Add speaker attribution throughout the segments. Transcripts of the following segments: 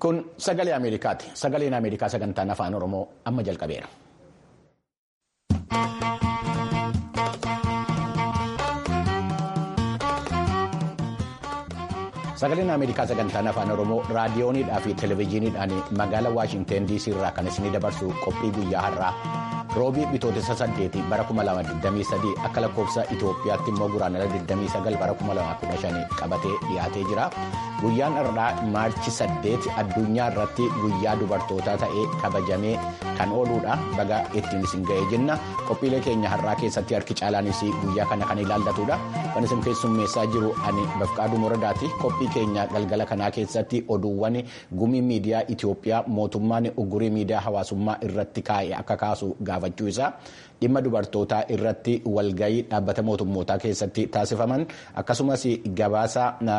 Speaker 1: Kun sagalee Ameerikaati. Sagaleen Ameerikaa sagantaan afaan Oromoo amma jalqabeera. Sagaleen Ameerikaa sagantaan afaan Oromoo raadiyooniidhaa fi televezyiiniidhaan magaalaa Waashinteen DC irraa kan isinii dabarsu qophii guyyaa har'aa roobii bitootessa saddeeti bara 2023 akka lakkoofsa Itoophiyaatti immoo guraandhala 29 bara 2015 qabatee dhiyaatee jira. Guyyaan har'aa maarchi 8 addunyaa irratti guyyaa dubartootaa ta'ee kabajamee kan ooluudha. Baga ittiin isin ga'ee jenna. Qophiilee keenya har'aa keessatti harki caalaanis guyyaa kana kan ilaallatudha. Kan isin keessummeessaa jiru ani Bafqaaduu Moradaati. Qophii keenya galgala kanaa keessatti oduuwwan gumii miidiyaa Itoophiyaa mootummaan ugurii miidiyaa hawaasummaa irratti kaa'e akka kaasu gaafachuu isaa dhimma dubartootaa irratti walgayii dhaabbata mootummootaa keessatti taasifaman akkasumas gabaasa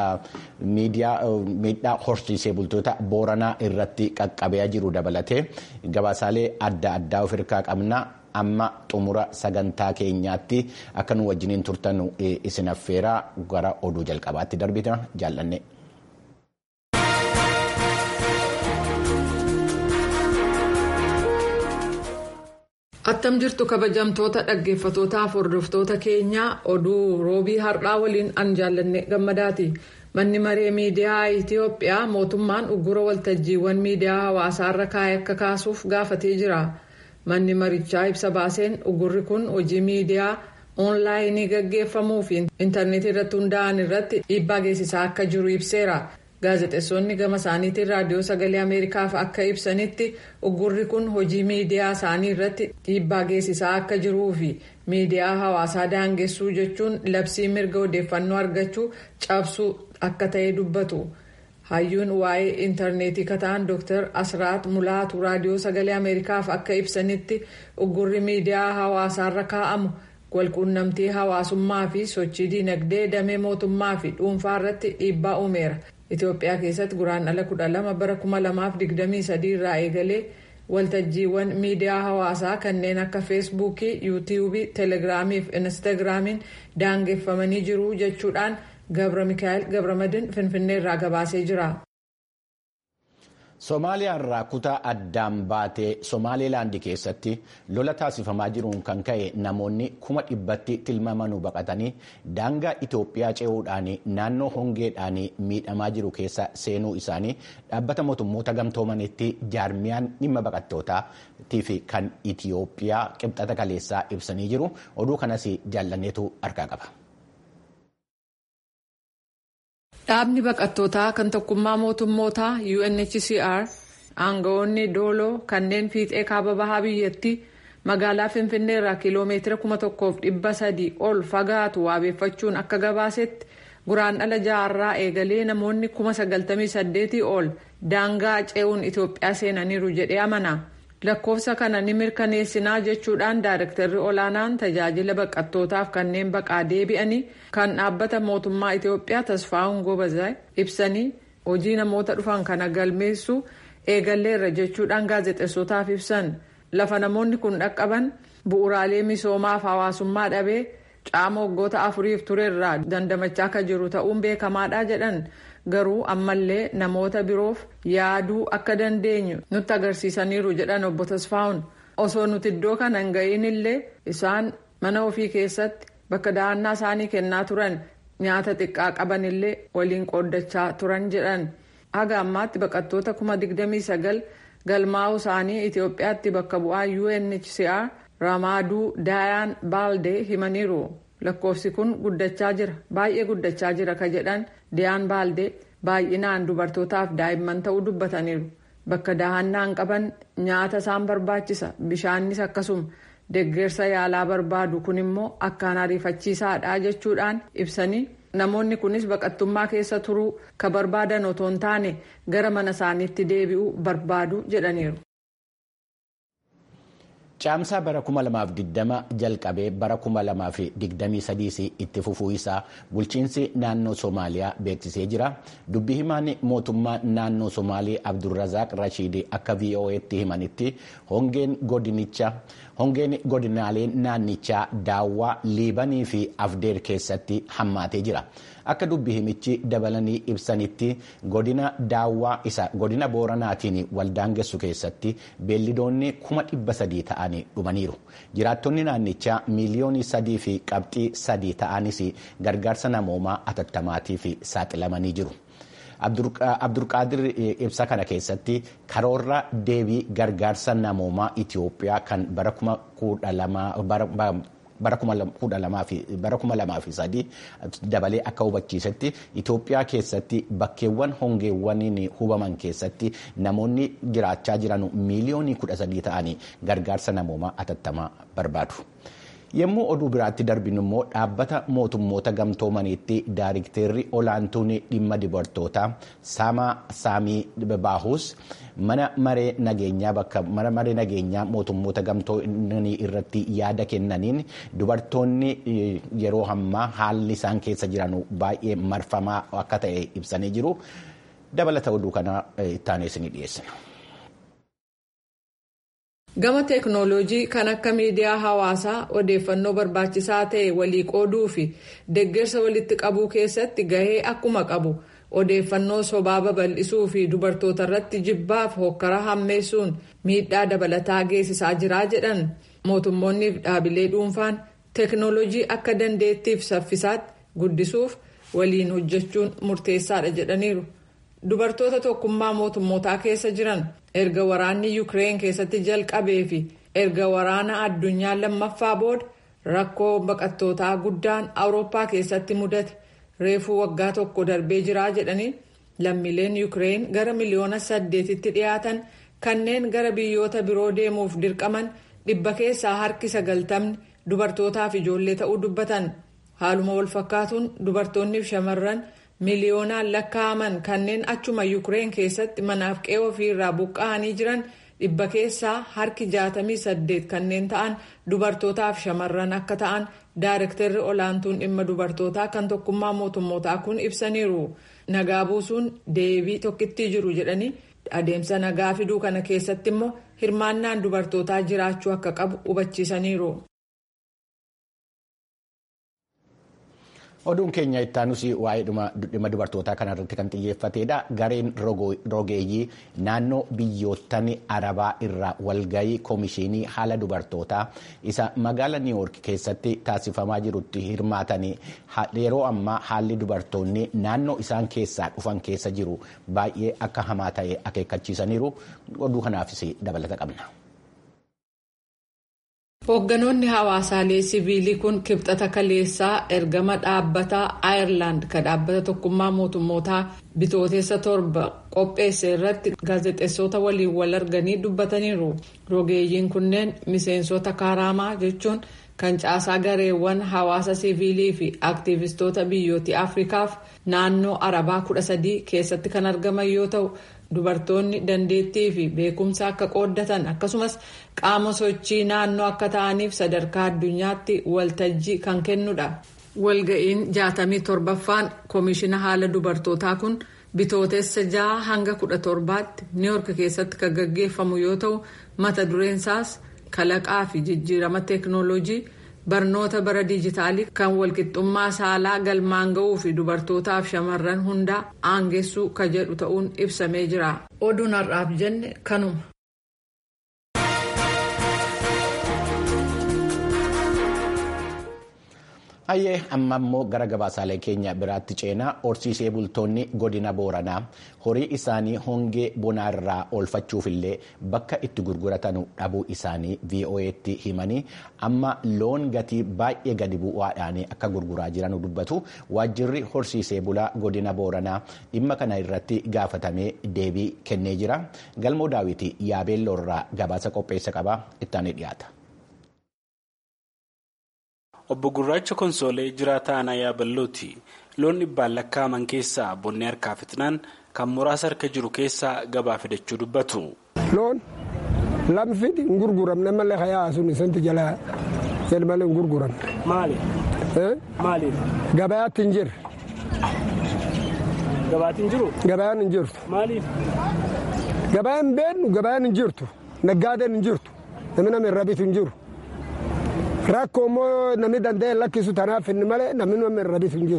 Speaker 1: miidhaa horsiisee bultoota booranaa irratti qaqqabee jiru dabalatee gabaasaalee adda addaa of hirkaa qabna. amma xumura sagantaa keenyaatti akka nu wajjiniin turtan isin affeeraa gara oduu jalqabaatti darbita jaallanne.
Speaker 2: Attam jirtu kabajamtoota dhaggeeffatootaaf hordoftoota keenyaa oduu roobii har'aa waliin an jaallanne gammadaati. Manni maree miidiyaa Itoophiyaa mootummaan uggura waltajjiiwwan miidiyaa hawaasaarra kaa'e akka kaasuuf gaafatee jira. Manni marichaa ibsa baaseen ugurri kun hojii miidiyaa oonlaayinii gaggeeffamuu fi intarneetii irratti hundaa'an irratti dhiibbaa geessisaa akka jiru ibseera. Gaazexeessonni gama isaaniitiin raadiyoo sagalee Ameerikaaf akka ibsanitti ugurri kun hojii miidiyaa isaanii irratti dhiibbaa geessisaa akka jiruu fi miidiyaa hawaasaa daangessuu jechuun labsii mirga odeeffannoo argachuu cabsuu akka ta'e dubbatu. hayyuun waa'ee intarneetii kataan dr asraat mulaatu raadiyoo sagalee ameerikaaf akka ibsanitti uggurri miidiyaa hawaasaarra kaa'amu walquunnamtii hawaasummaa fi sochii dinagdee damee mootummaa fi dhuunfaa irratti dhiibbaa uumeera itoophiyaa keessatti guraandhala 12 bara 2023 irraa eegalee waltajjiiwwan miidiyaa hawaasaa kanneen akka feesbuukii yuutiyuubii teelegiraamii fi instaagiraamiin daangeffamanii jiru jechuudhaan. Gabra Mikaa'el Gabramadin Finfinnee irraa gabaasee jira.
Speaker 1: Somaaliyaa irraa kutaa addaan baatee Somaalilaandii keessatti lola taasifamaa jiruun kan ka'e namoonni kuma dhibbatti tilmaamanuu baqatanii daangaa Itoophiyaa ce'uudhaan naannoo hongeedhaan miidhamaa jiru keessa seenuu isaanii dhaabbata mootummoota gamtoomanitti jaarmiyaan dhimma baqattootaa fi kan Itoophiyaa qibxata kaleessaa ibsanii jiru. Oduu kanas jaallanneetu harkaa qaba.
Speaker 2: Dhaabni baqattootaa kan tokkummaa mootummootaa UNHCR aangawoonni dooloo kanneen fiixee kaaba bahaa biyyattii magaalaa Finfinnee irraa kiiloomeetira kuma tokkoof dhibba sadii ol fagaatu waabeeffachuun akka gabaasetti guraandhala jaarraa eegalee namoonni kuma sagaltamii saddeetii ol daangaa ce'uun Itoophiyaa seenaniiru jedhee amana. lakkoofsa kana ni mirkaneessinaa jechuudhaan daayirektarri olaanaan tajaajila baqattootaaf kanneen baqaa deebi'anii kan dhaabbata mootummaa Itoophiyaa Tasfaa'uun Gobazaa ibsanii hojii namoota dhufan kana galmeessuu eegalleerra jechuudhaan gaazexeessotaaf ibsan lafa namoonni kun dhaqqaban bu'uuraalee misoomaaf hawaasummaa dhabee caama waggoota afuriif turerraa dandamachaa akka jiru ta'uun beekamaadha jedhan. garuu ammallee namoota biroof yaaduu akka dandeenyu nutti agarsiisaniiru jedhan obbo Tasfaa'uun osoo nuti iddoo kana hin ga'iin illee isaan mana ofii keessatti bakka dahannaa isaanii kennaa turan nyaata xiqqaa qaban illee waliin qooddachaa turan jedhan haga ammaatti baqattoota kuma digdamii sagal galmaa'uu isaanii Itoophiyaatti bakka bu'aa UNHCR Ramaaduu Daayaan Baaldee himaniiru. lakkoofsi kun guddachaa jira baay'ee guddachaa jira ka jedhan diyaan baaldee baay'inaan dubartootaaf daa'imman ta'uu dubbataniiru bakka dahannaan qaban nyaata isaan barbaachisa bishaanis akkasuma deeggarsa yaalaa barbaadu kun immoo akkaan ariifachiisaadha jechuudhaan ibsanii namoonni kunis baqattummaa keessa turuu ka barbaadan otoo hin taane gara mana isaaniitti deebi'uu barbaadu jedhaniiru.
Speaker 1: Caamsaa bara 2020 jalqabee bara 2023 itti fufuu isaa bulchiinsi naannoo Somaaliyaa beeksisee jira. Dubbi himaan mootummaa naannoo Somaalii Abdulrazaaq Rashiid akka VOA'tti himanitti hongeen godinichaa hongeen godinaalee naannichaa daawwaa liibanii fi afdeer keessatti hammaatee jira. akka dubbi himichi dabalanii ibsanitti godina daawwaa isa godina booranaatiin waldaangessu keessatti beellidoonni kuma dhibba sadii ta'anii dhumaniiru jiraattonni naannichaa miiliyoonii sadii fi qabxii sadii ta'anis gargaarsa namoomaa atattamaatiif saaxilamanii jiru. abdurqaadir ibsa kana keessatti karoora deebii gargaarsa namoomaa itiyoophiyaa kan bara kuma kudha lamaa bara kuma lamaa fi sadii dabalee akka hubachiisetti Itoophiyaa keessatti bakkeewwan hongeewwaniin hubaman keessatti namoonni jiraachaa jiran miiliyoonii kudha sadii ta'anii gargaarsa namoomaa atattamaa barbaadu. Yommuu oduu biraatti darbinu immoo dhaabbata mootummoota gamtoomaniitti daayirikteerri olaantuun dhimma dubartootaa Saamaa Saamii Baahus mana maree nageenyaa bakka mana maree nageenyaa mootummoota gamtoomanii irratti yaada kennaniin dubartoonni yeroo ammaa haalli isaan keessa jiran baay'ee marfamaa akka ta'e ibsanii jiru. Dabalata oduu kana ittaanee isinii dhiyeessina.
Speaker 2: gama teeknooloojii kan akka miidiyaa hawaasaa odeeffannoo barbaachisaa ta'e walii qooduu fi deeggarsa walitti qabuu keessatti gahee akkuma qabu odeeffannoo sobaa babal'isuu fi dubartoota irratti jibbaaf hokkara hammeessuun miidhaa dabalataa geessisaa jiraa jedhan mootummoonni fi dhaabilee dhuunfaan teeknooloojii akka dandeettiif saffisaatti guddisuuf waliin hojjechuun murteessaadha jedhaniiru. dubartoota tokkummaa mootummootaa keessa jiran erga waraanni yuukireen keessatti jalqabee fi erga waraana addunyaa lammaffaa booda rakkoo baqattootaa guddaan awurooppaa keessatti mudate reefuu waggaa tokko darbee jiraa jedhanii lammiileen yuukireen gara miliyoona saddeetitti dhiyaatan kanneen gara biyyoota biroo deemuuf dirqaman dhibba keessaa harki sagaltamni dubartootaaf ijoollee ta'uu dubbatan haaluma walfakkaatuun dubartoonniif shamarran. miliyoonaan lakkaa'aman kanneen achuma yuukireen keessatti manaaf qe'ee ofiirraa buqqa'anii jiran dhibba keessaa harki jaatamii saddeet kanneen ta'an dubartootaaf shamarran akka ta'an daayirektarri olaantuun dhimma dubartootaa kan tokkummaa mootummootaa kun ibsaniiru nagaa buusuun deebii tokkittii jiru jedhanii adeemsa nagaa fiduu kana keessatti immoo hirmaannaan dubartootaa jiraachuu akka qabu hubachiisaniiru.
Speaker 1: oduun keenya ittaanus waa'ee dhimma dubartootaa kanarratti kan xiyyeeffatedha gareen rogeeyyii naannoo biyyoottan arabaa irraa walgayii koomishinii haala dubartootaa isa magaala niiwoork keessatti taasifamaa jirutti hirmaatanii yeroo ammaa haalli dubartoonni naannoo isaan keessaa dhufan keessa jiru baay'ee akka hamaa ta'e akeekkachiisaniiru oduu kanaafis dabalata qabna.
Speaker 2: Hoogganoonni hawaasaalee siviilii kun kibxata kaleessaa ergama dhaabbataa Aayerlaand kan dhaabbata tokkummaa mootummootaa bitootessa torba qopheesse irratti gaazexeessota waliin wal arganii dubbataniiru. Rogeeyyiin kunneen miseensota kaaraamaa jechuun kan caasaa gareewwan hawaasa siviilii fi aktiivistoota biyyoota Afrikaaf naannoo Arabaa kudha sadii keessatti kan argaman yoo ta'u. dubartoonni dandeettii fi beekumsa akka qooddatan akkasumas qaama sochii naannoo akka ta'aniif sadarkaa addunyaatti waltajjii kan kennudha. walga'iin jaatamii torbaffaan koomishina haala dubartootaa kun bitootessa jaha hanga kudha torbaatti niiwoork keessatti kan gaggeeffamu yoo ta'u mata dureensaas kalaqaa fi jijjiirama teeknooloojii. barnoota bara diijitaalii kan walqixxummaa saalaa galmaan ga'uu fi dubartootaaf shamarran hundaa aangeessuu ka jedhu ta'uun ibsamee jira oduun har'aaf jenne kanuma.
Speaker 1: Hayyee amma immoo gara gabaasaalee keenya biraatti ceenaa horsiisee bultoonni godina booranaa horii isaanii hongee bonaarraa oolfachuufillee bakka itti gurguratan dhabuu isaanii VOA'tti himanii amma loon gatii baay'ee gadi bu'aadhaan akka gurguraa jiran dubbatu waajjirri horsiisee bulaa godina booranaa dhimma kana irratti gaafatamee deebii kennee jira galmoo daawwitii yaabeelloorraa gabaasa qopheessa qaba ittaanii dhiyaata.
Speaker 3: Obbo Gurraacha Konsoolee jiraataa aanaa yaaballooti. Loon dhibbaan lakkaa'aman keessaa bonni harkaa fixnaan kan muraasa harka jiru keessaa gabaa fidachuu dubbatu.
Speaker 4: Loon lamfidi hin gurguramne malee hayaa sun isanti jalaa jedh malee hin gurguramne.
Speaker 3: Maali? Maali?
Speaker 4: Gabayaatti hin jirre.
Speaker 3: Gabaatti hin jiru?
Speaker 4: Gabayaan hin jirtu.
Speaker 3: Maaliif?
Speaker 4: Gabayaan beennu gabayaan hin jirtu. Naggaadeen hin jirtu. Namni nama irra bitu hin jiru. Rakkoo immoo namni danda'e lakkisu tanaaf inni malee namni nama irra bitu hin jiru.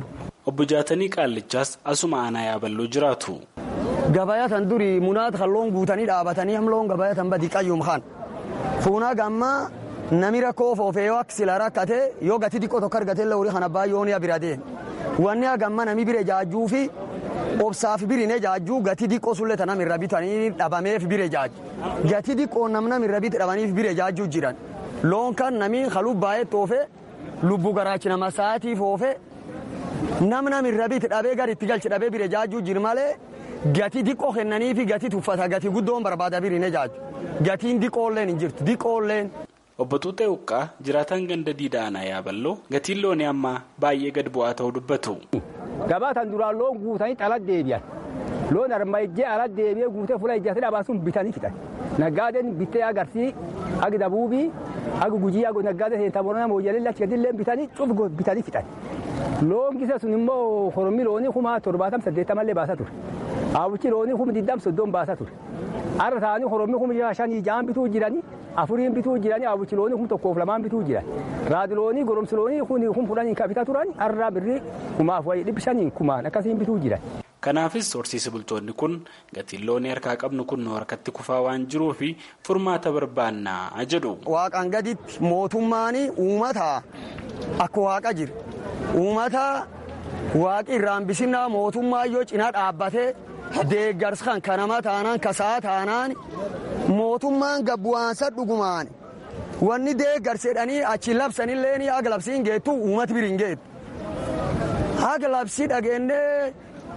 Speaker 3: obbo Jaatanii Qaallichaas asuma aanaa yaaballoo jiraatu.
Speaker 5: Gabayaa tan duri munaat halloon guutanii dhaabatanii hamloon gabayaa tan badi qayyum kaan. Fuunaa gammaa nami rakkoo foofee yoo akka sila rakkate yoo gati xiqqoo tokko argate illee horii kana baay'oon yaa bira deema. Wanni hagamma nami bire jaajjuu fi obsaaf birine jaajjuu gati xiqqoo sullee tanam irra bitanii dhabameef bire jaajju. Gati xiqqoo namnam irra bit dhabaniif bire jaajjuu jiran. Loon kan nami haluu baay'ee toofe lubbu garaachi nama sa'aatiif oofe namnam irra bit dhabee gar itti galchi dhabee bire jaajjuu jir malee gati xiqqoo kennanii fi gati tuffata gati guddoon barbaada birine jaajju. Gatiin xiqqoolleen hin jirtu xiqqoolleen.
Speaker 3: Obbo Tuutee Uqqaa jiraataan ganda diidaa aanaa yaaballoo gatiin loonii ammaa baay'ee gad bu'aa ta'uu dubbatu.
Speaker 6: Gabaa tan duraan loon guutanii xalat deebi'an. Loon arma ijjee alat deebi'ee guutee fuula ijjaatee dhabaa sun bitanii fixan. Naggaadeen bittee agarsii agi dabuubii agi gujii agi naggaadee seentaa boronaa mooyyalee achi gadillee bitanii cuf bitanii fixan. Loon gisa sun immoo horommi loonii kuma torbaatam saddeettamallee baasa ture. Hawwichi loonii kuma digdam soddoon baasa ture. Har'a ta'anii horommi kuma shanii ja'an bituu jiranii afuriin bituu jiranii hawwichi loonii kuma tokkoof lamaan bituu jiran. Raadiloonii goromsi loonii kun kun fudhanii kan bitaa turan har'a birrii kumaaf wayii dhibbi shanii kumaan akkasiin bituu jiran.
Speaker 3: Kanaafis horsiise bultoonni kun gatiin loonii harkaa qabnu kun nu harkatti kufaa waan jiruuf furmaata barbaannaa jedhu.
Speaker 5: Waaqaan gaditti mootummaan uummata akka waaqa jira. Uummata waaqi irraan bisinnaa mootummaa yoo cinaa dhaabbatee deeggarsa kan kanama taanaan kasaa taanaan mootummaan gabbu'aansa dhugumaan wanni deeggarsedhanii achi labsanillee haga labsiin geettu uummati biriin geettu. Haga labsii dhageennee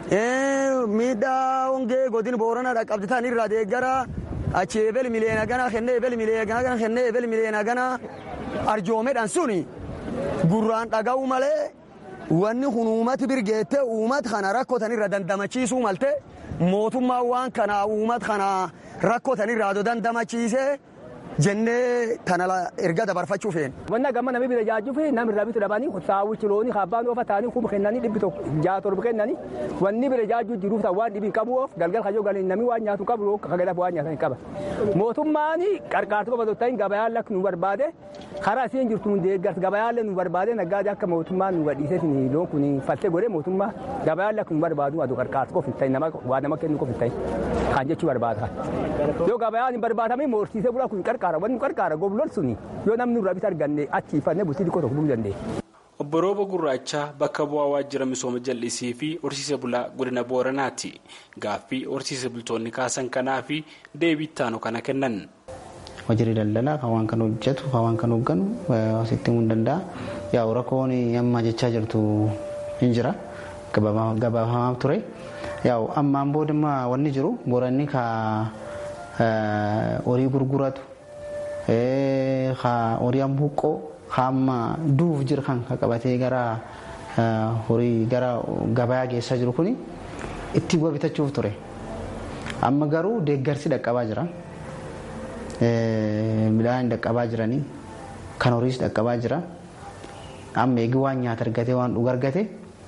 Speaker 5: miidhaa hongee godin boorana dhaqqabditan irraa deeggara achi ebel miliyoona gana kennee ebel miliyoona gana kennee ebel miliyoona gana arjoomedhan suni gurraan dhaga'u malee wanni kun uummati birgeettee uummata kana rakkotan irra dandamachiisuu malte mootummaan waan kana uummata kana rakkotan irraa dandamachiisee jennee tana erga dabarfachuu feene.
Speaker 6: Wanna gamma namni bira jaajjuu fi namni irraa bitu dhabanii saawwichi loonii abbaan oofa ta'anii kuma kennanii dhibbi tokko ja'a torba kennanii wanni bira jaajjuu jiruuf ta'u waan dhibii qabu oof galgal kayyoo galanii namni waan nyaatu qabu kagadaaf waan nyaatan qaba. Mootummaan qarqaartuu qofa ta'in gabayaan lakki nu barbaade karaa isiin jirtu nu deeggarsa gabayaan nu barbaade naggaadee akka mootummaan nu gadhiisee loon kun faltee godhee mootummaa gabayaan lakki nu barbaadu aduu qarqaartuu qofa ta'in nama waa nama kennu qofa ta'in kan jechuu barbaada. Yoo gabayaan hin barbaadamne moorsiisee bulaa kun qarqaara wanni qarqaara goblol suni yoo namni irraa bita arganne achiifannee bultii xiqqoo tokko buluu dandeenya.
Speaker 3: Obbo Rooba Gurraachaa bakka bu'aa waajjira misooma jallisii fi horsiise bulaa godina Booranaati. Gaaffii horsiise bultoonni kaasan kanaa fi deebii ittaanu kana kennan.
Speaker 7: Waajjirri daldalaa kan waan kan hojjetu kan waan kan hoogganu asitti himuu danda'a. Yaa rakkoon amma jechaa jirtu hin jira. Gabaafamaa ture. Yaa ammaan boodimmaa wanni jiru booranni ka horii gurguratu horii buqqoo hamma duuf jiru kan qabatee gara horii gara gabayaa geessaa jiru kun itti bu'a bitachuuf ture. Amma garuu deeggarsi dhaqqabaa jira. Midhaan dhaqqabaa jiranii kan horiis dhaqqabaa jira. Amma eegi waan nyaata argatee waan dhuga argate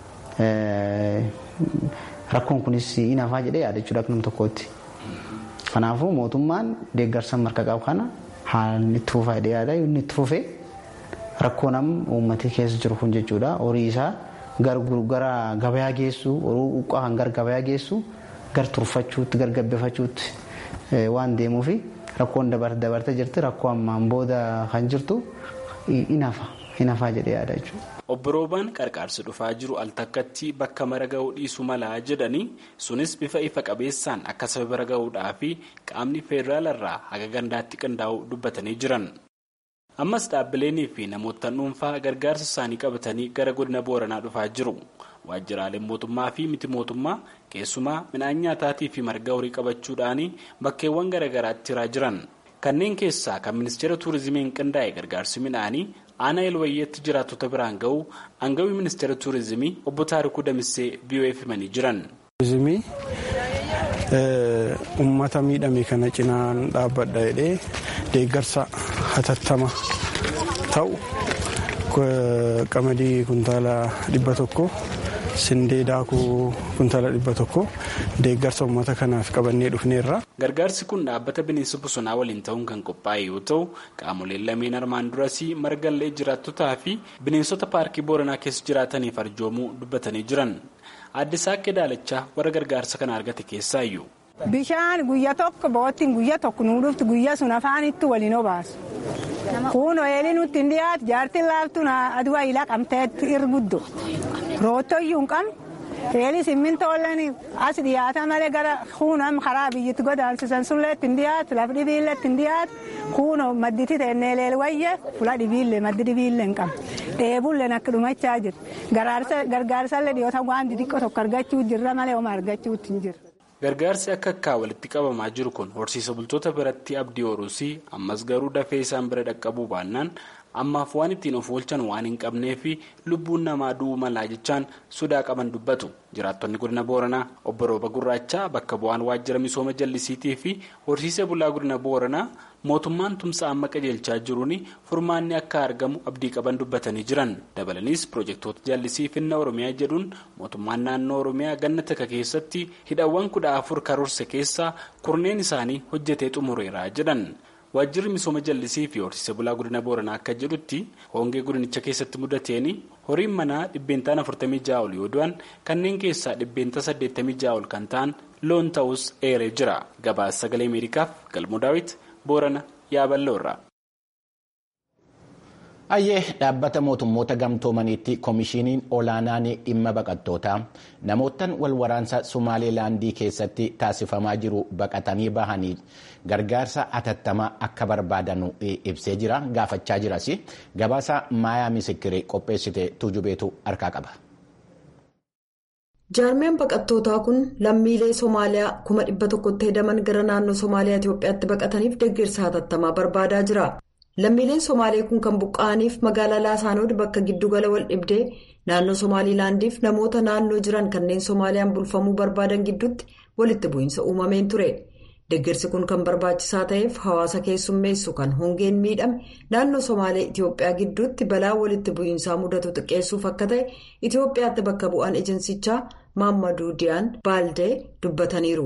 Speaker 7: rakkoon kunis hin hafaa jedhee yaadachuudha akka nam tokkootti. Kanaafuu mootummaan deeggarsa marka qabu kana haalli itti fufaa jedhee yaada inni itti fufee rakkoo nam uummatee keessa jiru kun jechuudha horii isaa gara gabayaa geessu horii uqqaa kan gara gabayaa geessu gar turfachuutti gar gabbifachuutti waan deemuufi rakkoon dabartee jirti rakkoo ammaan booda kan jirtu hin hafa hin hafaa jedhee yaada jechuudha.
Speaker 3: Obbo Roobaan qarqaarsi dhufaa jiru al takkatti bakka mara ga'uu dhiisuu malaa jedhanii sunis bifa ifa qabeessaan akka saba bira ga'uudhaa fi qaamni federaalarraa haga gandaatti qindaa'uu dubbatanii jiran. Ammas dhaabbileenii fi namoota dhuunfaa gargaarsa isaanii qabatanii gara godina Booranaa dhufaa jiru. Waajjiraaleen mootummaa fi miti mootummaa keessumaa midhaan nyaataatii fi marga horii qabachuudhaan bakkeewwan garaagaraatti hiraa jiran. Kanneen keessaa kan ministeera tuurizimiin qindaa'e gargaarsi midhaanii aanaa elwayyeetti jiraattota biraan ga'u aangawii ministeera tuurizimii obbo Taarikuu Damissee BOF himanii jiran.
Speaker 8: Tuurizimii uummata miidhame kana cinaan dhaabbadha jedhee deeggarsa hatattama ta'u qamadii kuntaala dhibba tokko sindee daakuu kuntala dhibba tokko deeggarsa uummata kanaaf qabannee dhufneerra.
Speaker 3: Gargaarsi kun dhaabbata bineensa bosonaa waliin ta'uun kan qophaa'e yoo ta'u qaamoleen lameen armaan durasii margallee jiraattotaa fi bineensota paarkii booranaa keessa jiraataniif arjoomuu dubbatanii jiran. Aadde Saaqqee Daalachaa warra gargaarsa kana argate keessaayyuu.
Speaker 9: Bishaan guyyaa tokko boottiin guyyaa tokko nuu dhuftu guyyaa sun afaanitti waliin obaasu. Kun ooyiruu nutti hin dhiyaatu jaartiin laaftuun aduu ilaa qabteetti irguddo. Roottoyyuu hin qabne. Eelis simmintooleen as dhiyaata malee gara kuunam karaa biyyatti godaansisan sunillee ittiin dhiyaatu lafa dhibiillee ittiin dhiyaatu kuunoo madditi teennee wayye fula dhibiillee maddi dhibiillee hin qabne. Dheebulleen akka dhumachaa jira. Gargaarsallee dhiyoota waan xixiqqoo tokko argachuu jirra malee oma argachuutti hin jirra.
Speaker 3: Gargaarsi akka akkaa walitti qabamaa jiru kun horsiisa bultoota biratti abdii horuusii ammas garuu dafee isaan bira dhaqqabuu baannaan ammaaf waan ittiin of oolchan waan hin qabnee fi lubbuun namaa du'uu malaa jechaan sodaa qaban dubbatu jiraattonni godina booranaa obbo rooba gurraachaa bakka bu'aan waajjira misooma jallisiitii fi horsiisa bulaa godina booranaa mootummaan tumsa amma qajeelchaa jiruun furmaanni akka argamu abdii qaban dubbatanii jiran dabalaniis piroojeektoota jallisii finna oromiyaa jedhuun mootummaan naannoo oromiyaa ganna takka keessatti hidhawwan kudha afur karoorse keessaa kurneen isaanii hojjetee xumureera jedhan. waajjirri misooma jallisii fi horsiisa bulaa godina booranaa akka jedhutti hongee godinicha keessatti mudateen horiin manaa dhibbeentaan 46 ol yoo du'an kanneen keessaa dhibbeenta 86 ol kan ta'an loon ta'us eeree jira gabaasa sagalee ameerikaaf galmoo daawit boorana yaaballoorra.
Speaker 1: Ayyee dhaabbata mootummoota gamtoomaniitti koomishiniin olaanaan dhimma baqattootaa namootaan wal waraansa Sumaaleelaandii keessatti taasifamaa jiru baqatanii bahanii gargaarsa atattamaa akka barbaadan ibsee jira gaafachaa jiras gabaasa maayaa misikiree qopheessite tuujubeetu harkaa qaba.
Speaker 10: jaarmeen baqattootaa kun lammiilee soomaaliyaa kuma dhibba tokkotti hedaman gara naannoo soomaaliyaa itiyoophiyaatti baqataniif deeggarsa hatattamaa barbaadaa jira. lammiileen somaalee kun kan buqqa'aniif magaalaa laasaanood bakka giddugala wal dhibdee naannoo somaaliilaandiif namoota naannoo jiran kanneen soomaaliyaan bulfamuu barbaadan gidduutti walitti bu'iinsa uumameen ture deeggarsi kun kan barbaachisaa ta'eef hawaasa keessummeessu kan hongeen miidhame naannoo somaalee itiyoophiyaa gidduutti balaa walitti bu'iinsaa mudatu xiqqeessuuf akka ta'e itiyoophiyaatti bakka bu'aan ejeensichaa maammaduu diyaan baaldee dubbataniiru.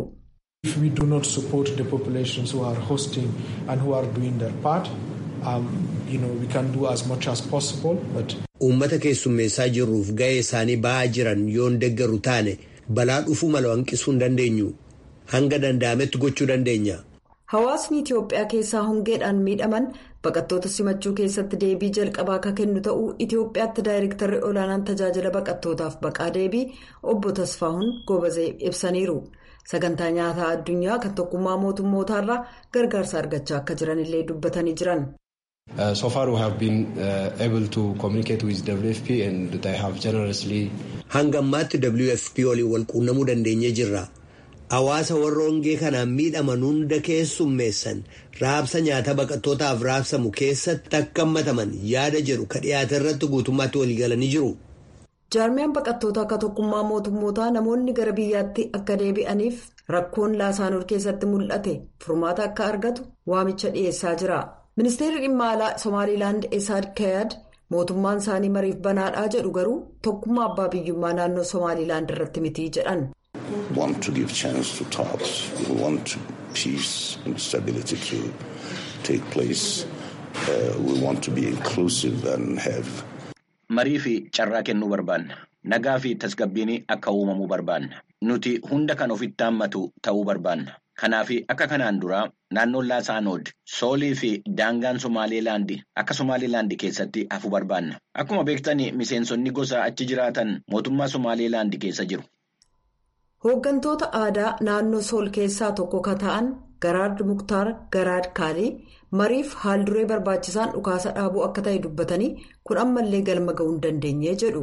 Speaker 11: Uummata keessummeessaa jirruuf ga'ee isaanii ba'aa jiran yoon deeggaru taane balaa dhufuu mala hanqisuu hin dandeenyu hanga danda'ametti gochuu dandeenya.
Speaker 10: Hawaasni Itiyoophiyaa keessaa hongeedhaan miidhaman baqattoota simachuu keessatti deebii jalqabaa akka kennu ta'uu Itiyoophiyaatti daayirektarri olaanaan tajaajila baqattootaaf baqaa deebii obbo Tasfaahun Gobazee ibsaniiru. Sagantaa nyaataa addunyaa kan tokkummaa mootummootaarraa gargaarsa argachaa akka jiranillee dubbatanii jiran.
Speaker 12: Uh, so far we have been uh, able to communicate with WFP and they have generously.
Speaker 11: Hanga ammaatti WFP waliin wal quunnamuu dandeenyee jirra. Hawaasa warra hongee kanaan miidhaman hunda keessummeessan raabsa nyaata baqattootaaf raabsamu keessatti akka hammataman yaada jedhu ka dhiyaate irratti guutummaatti waliigalanii jiru.
Speaker 10: jaarmiyaan baqattoota akka tokkummaa mootummootaa namoonni gara biyyaatti akka deebi'aniif rakkoon laasaanoor keessatti mul'ate furmaata akka argatu waamicha dhiyeessaa jira ministeerri dhimma alaa somaaliilaand esaad kayaad mootummaan isaanii mariif banaadhaa jedhu garuu tokkummaa abbaa biyyummaa naannoo somaaliilaand irratti mitii jedhan.
Speaker 13: want to give chance to talks. We want peace and stability to take place. Uh, we want to be inclusive and have.
Speaker 14: Marii fi carraa kennuu barbaanna. Nagaa fi tasgabbiin akka uumamuu barbaanna. Nuti hunda kan ofitti hammatu ta'uu barbaanna. Kanaaf akka kanaan dura naannoon Laasaanood, Soolii fi daangaan Somaaliilaandi akka Somaaliilaandi keessatti hafuu barbaanna. Akkuma beektan miseensonni gosa achi jiraatan mootummaa Somaaliilaandi keessa jiru.
Speaker 10: Hooggantoota aadaa naannoo Sool keessaa tokko ka ta'an Garaad Muktaar Garaad Kaalii mariif haalduree barbaachisaan dhukaasa dhaabuu akka ta'e dubbatanii kun ammallee galma ga'uu hin dandeenye jedhu.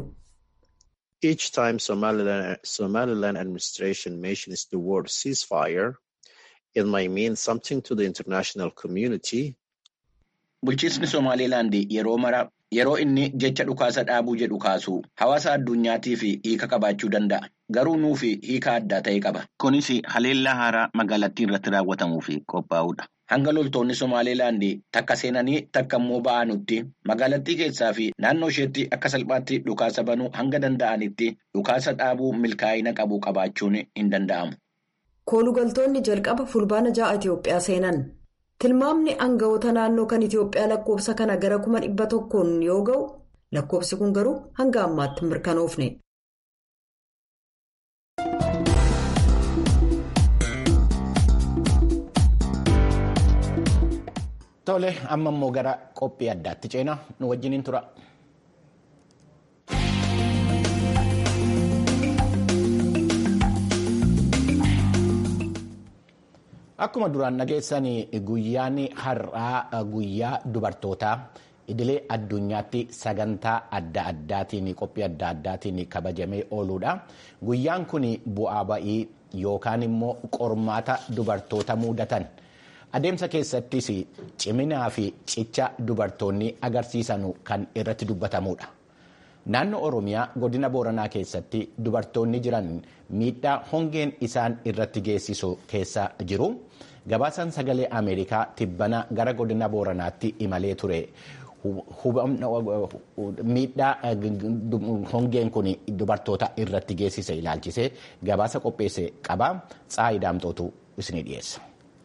Speaker 15: Each time Somaliland, Somaliland administration mentions the word ceasefire, it might mean something to the international community.
Speaker 14: Bulchiinsi Somaaliilaand yeroo mara yeroo inni jecha dhukaasa dhaabuu jedhu kaasu hawaasa addunyaatiif hiika qabaachuu danda'a. garuu nuufi hiika addaa ta'e qaba. Kunis haleellaa haaraa magaalattii irratti raawwatamuuf qophaa'udha. Hanga loltoonni Somaaliilaand takka seenanii takka immoo ba'anutti magaalattii keessaa fi naannoo isheetti akka salphaatti dhukaasa banuu hanga danda'anitti dhukaasa dhaabuu milkaa'ina qabu qabaachuun hin danda'amu.
Speaker 10: Koolugaltoonni jalqaba fulbaana ja'a Itoophiyaa seenan. Tilmaamni aangawoota naannoo kan Itoophiyaa lakkoofsa kana gara kuma dhibba tokkoon yoo ga'u lakkoofsi kun garuu hanga ammaatti mirkanoofne.
Speaker 1: Tole amma immoo gara qophii addaatti ceenaa nu wajjiniin tura. Akkuma duraan dhageessan guyyaan har'aa guyyaa dubartootaa idilee addunyaatti sagantaa adda addaatiin qophii adda addaatiin kabajamee ooludha. Guyyaan kun bu'aa ba'ii yookaan immoo qormaata dubartoota mudatan. Adeemsa keessattis ciminaa fi cicha dubartoonni agarsiisan kan irratti dubbatamudha. Naannoo Oromiyaa godina Booranaa keessatti dubartoonni jiran miidhaa hongeen isaan irratti geessisu keessa jiru. Gabaasaan sagalee Ameerikaa tibbana gara godina Booranaatti imalee ture. Miidhaa hongeen kun dubartoota irratti geessise ilaalchisee gabaasa qopheesse qaba. Tsaayi Daamtootu isinii dhiyeessa.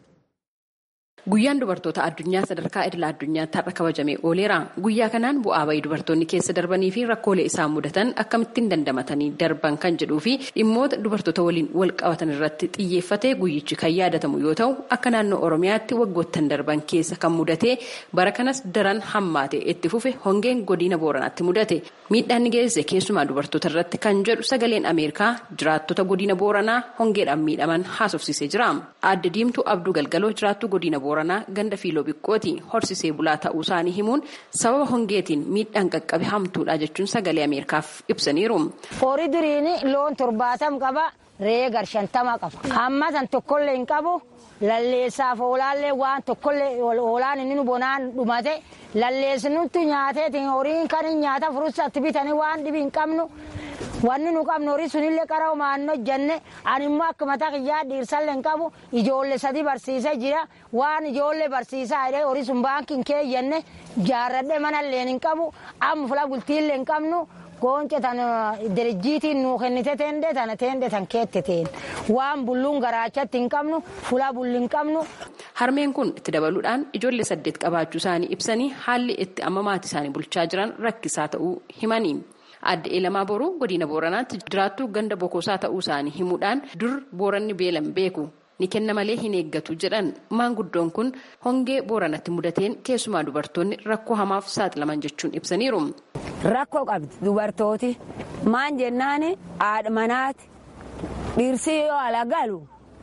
Speaker 16: Guyyaan dubartoota addunyaa sadarkaa idila addunyaatti har'a kabajamee ooleera. Guyyaa kanaan bu'aa bayii dubartoonni keessa darbanii fi rakkoolee isaan mudatan akkamittiin dandamatanii darban kan jedhuu fi dhimmoota dubartoota waliin wal qabatan irratti xiyyeeffatee guyyichi kan yaadatamu yoo ta'u akka naannoo Oromiyaatti waggoottan darban keessa kan mudate bara kanas daran hammaate itti fufe hongeen godina Booranaatti mudate. Miidhaan ni geessise keessumaa dubartoota irratti kan jedhu sagaleen Ameerikaa jiraattota godina Booranaa hongeedhaan miidhaman haasofsiisee jira. Aadde Diimtuu Abduu Galgaloo jiraattuu godina Booranaa ganda fiiloo biqqooti horsisee bulaa ta'uu isaanii himuun sababa hongeetiin miidhaan qaqqabe hamtuudha jechuun sagalee Ameerikaaf ibsaniiru.
Speaker 17: Horii duriin loon torbaatam qaba re'ee gar shantama qaba. Amma san tokkollee hin qabu lalleessaaf oolaallee waan tokkollee oolaan inni nu bonaan dhumate lalleessinutti nyaateetiin horiin kan nyaata furusatti bitanii waan dhibi hin qabnu. Wanni nu qabnu horii sunillee qara maannoo jenne ani immoo akka mataa kiyyaa dhiirsallee hin qabu ijoollee sadii barsiisee jira waan ijoollee barsiisaa jedhee horii sun baankiin keeyyenne jaarradhee manallee hin qabu amma fula bultiillee hin qabnu goonce tan dirjiitiin nuu kennite teende tana teende tan keette teen waan bulluun garaachatti hin qabnu fula bulli hin qabnu.
Speaker 16: Harmeen kun itti dabaluudhaan ijoollee saddeet qabaachuu isaanii ibsanii haalli itti amma maatii isaanii bulchaa jiran rakkisaa ta'uu himanii. Aadde Eelamaa Boruu godina Booranaatti jiraattuu ganda bokosaa ta'uu isaanii himuudhaan dur Booranni beelan beeku ni kenna malee hin eeggatu jedhan maanguddoon kun hongee Booranatti mudateen keessumaa dubartoonni rakkoo hamaaf saaxilaman jechuun ibsaniiru.
Speaker 17: Rakkoo qabdi dubartooti maan jennaan haadha manaati dhiirsii yoo ala galu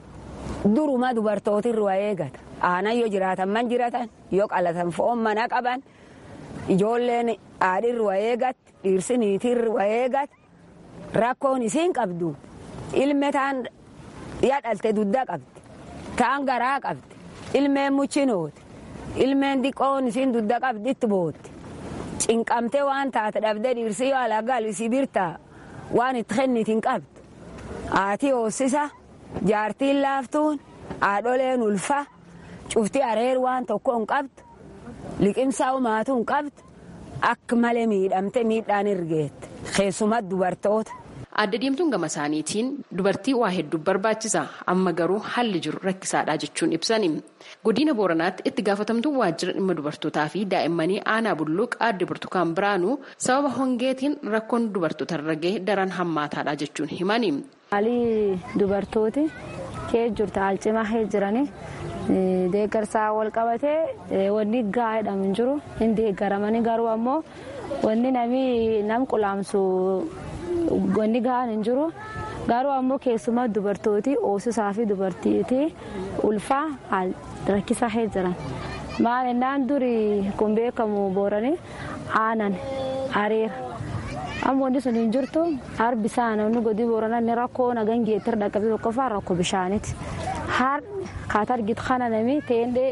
Speaker 17: duruma dubartooti irraa eegata aanan yoo jiraatan man jiratan yoo qalatan foon mana qaban ijoolleen haadhi irraa eegatti. dhiirsi niitii irraa eegate rakkoon isiin qabdu ilme taan yadhalte dudda qabdi taan garaa qabdi ilmeen muchinooti ilmeen diqqoon isiin dudda qabdi itti bootti cinqamtee waan taate dhabdee dhiirsi yoo ala galu isii birtaa waan itti kennitiin qabdu haati hoossisa jaartiin laaftuun haadholeen ulfa cufti areer waan tokko hin qabdu liqimsaa humaatuu hin qabdu. Akka malee miidhamte miidhaan ergeette keessumatti dubartoota.
Speaker 16: Aadde Diimtuun gama isaaniitiin dubartii waa hedduu barbaachisa amma garuu haalli jiru rakkisaadha jechuun ibsani. Godina Booranaatti itti gaafatamtuu waajjira dhimma dubartootaa fi daa'immanii aanaa bulluq aadde Burtukaan Biraanuu sababa hongeetiin rakkoon dubartoota irra gahe daran hammaataadha jechuun himani.
Speaker 18: Haalli dubartooti kee jirtu haal cimaa kee jiranii. deeggarsaa wal qabatee wanni gahaa jedhamu hin jiru hin deeggaramanii garuu ammoo wanni namni nam qulaamsu wanni gahaan hin jiru garuu ammoo keessumaa dubartooti hoosisaa fi dubartiitii ulfaa haal rakkisaa kee jiran maal innaan duri kun beekamu booranii aanan areera amma wanti sun hin jirtu harbi isaa namni godii booranaa inni rakkoo nagan geettir dhaqqabee tokkoffaa rakkoo bishaaniiti. har kaata argit kana nami teendee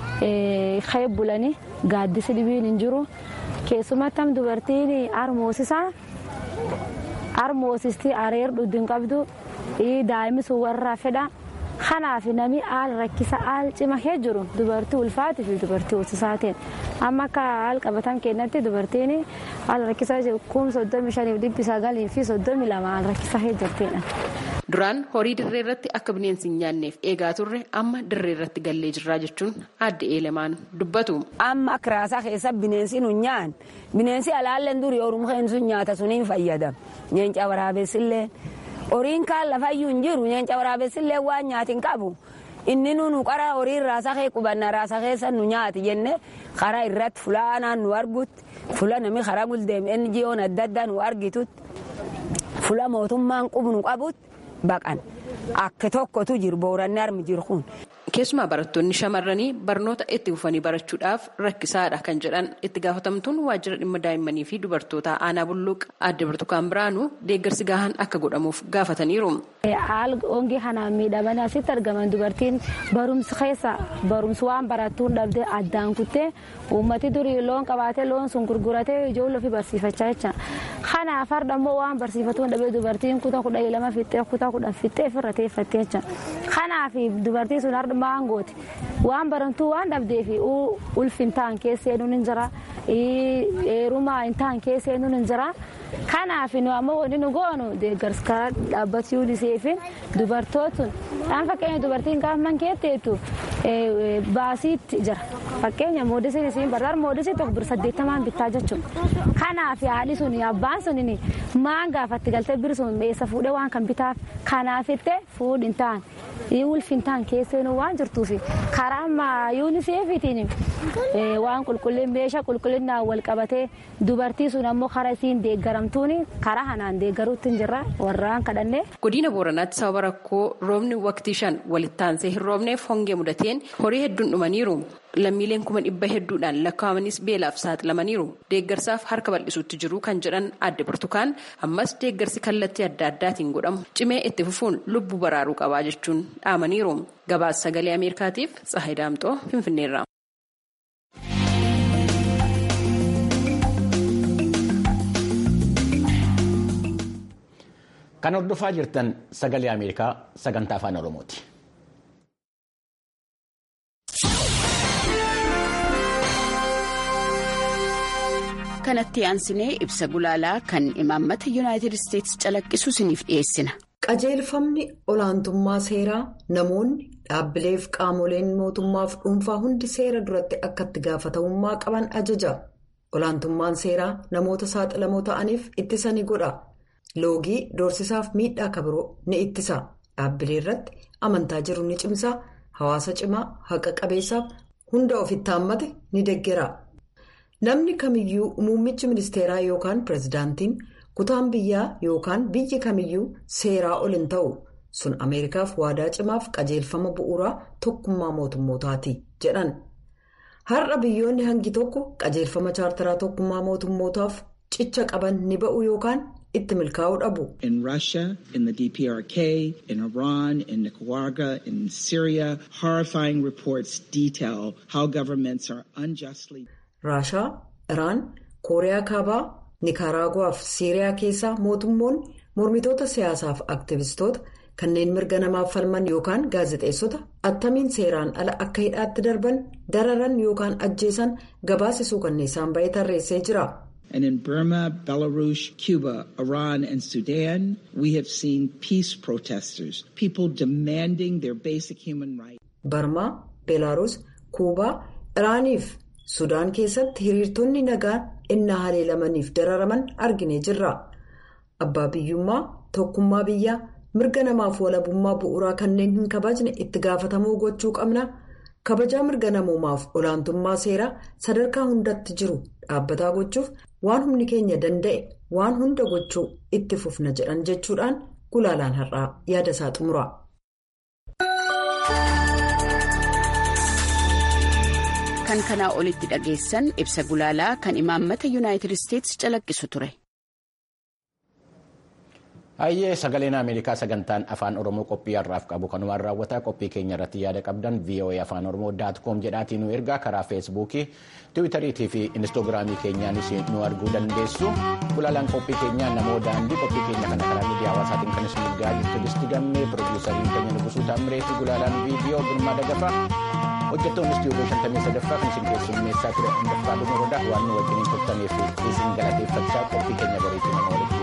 Speaker 18: kee bulanii gaaddisi dhibiin hin jiru keessumattam dubartiin harmoosisaa harmoosisti areer dhudhin qabdu daa'imni sun warra fedha. kanaaf namni haal rakkisa haal cima kee jiru dubartii ulfaatii fi dubartii hoosisaatiin amma akka haal qabatan keenyatti dubartiin haal rakkisa kum soddomi shaniif dhibbi sagalii fi soddomi lama haal rakkisa kee jirtidha.
Speaker 16: Duraan horii dirree irratti akka bineensi hin nyaanneef eegaa turre amma dirree irratti gallee jirraa jechuun adda eelemaan dubbatu.
Speaker 17: Amma akka raasaa keessa bineensi nu nyaan bineensi alaalleen durii oruma sun nyaata suniin fayyadam nyeenca waraabessillee. horiin kaan lafayyuu hin jiru nyeenca waraabessillee waan nyaatin qabu inni nu qara horii raasaa kee qubanna raasaa keessa nu nyaati jenne karaa irratti fulaanaan nu argutti fula nami karaa guldeem NGO'n adda addaa nu argitutti fula mootummaan qubnu qabutti baqan akka tokkotu jiru booranni armi jiru kun.
Speaker 16: Keessumaa barattoonni shamarranii barnoota itti fufanii barachuudhaaf rakkisaadha kan jedhan itti gaafatamtuun waajjira dhimma daa'immanii fi dubartoota aanaa bulluuqa adda burtukaan biraanuu deeggarsi gahaan akka godhamuuf gaafataniiru.
Speaker 18: Haal hongii kanaan miidhamanii asitti argaman dubartiin barumsa keessa barumsa waan barattuun dhabdee addaan kuttee uummati durii loon qabaatee loon sun gurguratee ijoollee ofii barsiifachaa jecha. Kanaaf har'a immoo waan barsiifatuun dhabee dubartiin kutaa kudha lama fixxee kutaa kudhan fixxee ofirra teeffattee jecha. Kanaaf dubartiin sun har'a maangooti waan barantuu waan dhabdeef ulfi hin ta'an keessa seenuun hin jira heerumaa hin ta'an keessa seenuun hin jira kanaaf nu ammoo wanti nu goonu deeggarsa karaa dhaabbata yuuniseefin dubartootun dhaan fakkeenya dubartiin gaafa man keetteetu baasiitti jira fakkeenya moodisiin isiin barbaada moodisii tokko bir saddeettamaan bittaa jechuudha kanaaf haadhi sun abbaan sun maan gaafatti galtee biri sun eessa fuudhee waan kan bitaaf kanaafitte fuudhi hin ta'an ulfi hin ta'an keesseenuu waan jirtuuf karaa ammaa yuuniseefitiin waan qulqullin meeshaa qulqullinnaan wal qabatee dubartii sun ammoo karaa isiin deeggaramtuun karaa hanaan deeggaruutti hin jirra warraan kadhannee.
Speaker 16: Godina Booranaatti sababa rakkoo roobni waqtii shan walitti aansee hin roobneef hongee mudateen horii hedduun dhumaniiru. Lammiileen kuma dhibba hedduudhaan lakkaa'amanis beelaaf saaxilamaniiru. Deeggarsaaf harka bal'isuutti jiru kan jedhan adda burtukaan ammas deeggarsi kallattii adda addaatiin godhamu cimee itti fufuun lubbuu baraaruu qabaa jechuun dhaamaniiru. Gabaasa sagalee Ameerikaatiif Tsahayi Daamxoo Finfinneerra.
Speaker 1: Kan hordofaa jirtan sagalee Ameerikaa sagantaa afaan Oromooti.
Speaker 19: kanatti aansinee ibsa gulaalaa kan imaammata yuunaayitid isteetsi calaqqisu isiniif dhiyeessina.
Speaker 10: qajeelfamni olaantummaa seeraa namoonni dhaabbileef qaamoleen mootummaaf dhuunfaa hundi seera duratti akka itti gaafatamummaa qaban ajaja olaantummaan seeraa namoota saaxilamoo ta'aniif ittisa ni godha loogii doorsisaaf miidhaa kabiroo ni ittisa dhaabbilee irratti amantaa jiru ni cimsa hawaasa cimaa haqa qabeessaaf hunda ofitti haammate ni deggera. namni kamiyyuu muummichi ministeeraa yookaan pirezidaantiin kutaan biyyaa yookaan biyyi kamiyyuu seeraa ol hin ta'u sun ameerikaaf waadaa cimaaf qajeelfama bu'uuraa tokkummaa mootummootaati jedhan har'a biyyoonni hangi tokko qajeelfama chaartaraa tokkummaa mootummootaaf cicha qaban ni ba'u yookaan itti milkaa'uu dhabu.
Speaker 20: In Russia, in the DPRK, in Iran, in Nicaragua, in Syria, horrifying reports detail how governments are unjustly.
Speaker 10: raashaa iraan kooriyaa kaabaa nikaraaguwaa fi siiriyaa keessaa mootummoonni mormitoota siyaasaaf aktivistoota kanneen mirga namaaf falman yookaan gaazexeessota attamiin seeraan ala akka hidhaatti darban dararan yookaan ajjeesan gabaasisuu kanneessaan ba'ee tarreessee jira.
Speaker 20: And in Burma, Belarus, Cuba, Iran, and Sudan, we have seen peace protesters, people demanding their basic human rights.
Speaker 10: Barmaa, Belarus, Kuubaa, Iraaniif Sudaan keessatti hiriirtonni nagaan innaa haleelamaniif dararaman arginee jirra. Abbaa biyyummaa, tokkummaa biyyaa, mirga namaaf walabummaa bu'uuraa kanneen hin kabajne itti gaafatamuu gochuu qabna. Kabajaa mirga namoomaaf olaantummaa seeraa sadarkaa hundatti jiru dhaabbataa gochuuf waan humni keenya danda'e waan hunda gochuu itti fufna jedhan jechuudhaan gulaalaan har'aa yaada isaa xumura.
Speaker 19: kan kanaa olitti dhageessan ibsa gulaalaa kan imaammata yuunaayitid isteetsi calaqqisu ture.
Speaker 1: Hayyee sagaleen Ameerikaa sagantaan afaan Oromoo qophii har'aaf qabu kanumaan raawwataa qophii keenya irratti yaada qabdan VOA afaan Oromoo daat koom jedhaatiin nu ergaa karaa feesbuukii tiwiitariitii fi inistoogiraamii keenyaanis nu arguu dandeessu. Gulaalaan qophii keenyaa namoo daandii qophii keenya kana karaa miidiyaa hawaasaatiin kan isin ergaa jirtu listi gammee pirodiisariin keenya nugusuu taamiree fi gulaalaan viidiyoo girmaa dagafa. Hojjettoonni istiyoodoo shantamii sadaffaa kan isin keessummeessaa ture handaffaa dhumuroodha waan nu wajjiniin turtaniif isin galateeffachaa qophii keenya bariitii nama walitti